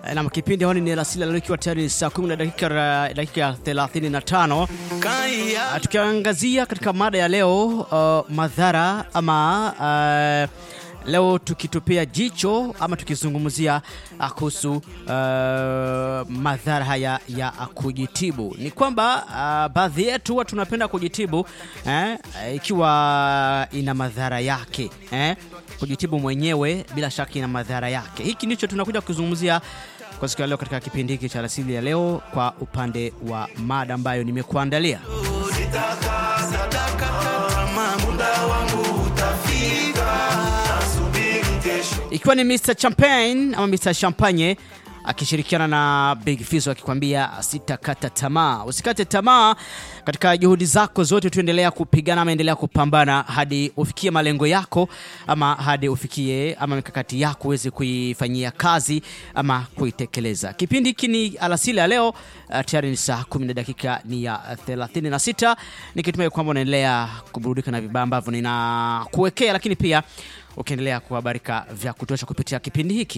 na kipindi honi ni alasili leo ikiwa tayari saa 10 na dakika dakika 35 uh, tukiangazia katika mada ya leo uh, madhara ama uh, leo tukitupia jicho ama tukizungumzia kuhusu uh, madhara haya ya kujitibu. Ni kwamba uh, baadhi yetu huwa tunapenda kujitibu eh, ikiwa ina madhara yake eh, kujitibu mwenyewe bila shaka ina madhara yake. Hiki ndicho tunakuja kuzungumzia kwa siku ya leo katika kipindi hiki cha alasili ya leo, kwa upande wa mada ambayo nimekuandalia. ikiwa ni Mr Champagne ama Mr Champagne akishirikiana na Big Fizzo akikwambia sitakata tamaa. Usikate tamaa katika juhudi zako zote, tuendelea kupigana ama endelea kupambana hadi ufikie malengo yako ama hadi ufikie ama mikakati yako uweze kuifanyia kazi ama kuitekeleza. Kipindi hiki ni alasili ya leo, uh, tayari ni saa 10 na dakika ni ya 36, nikitumai kwamba unaendelea kuburudika na vibaya ambavyo ninakuwekea, lakini pia ukiendelea kuhabarika vya kutosha kupitia kipindi hiki.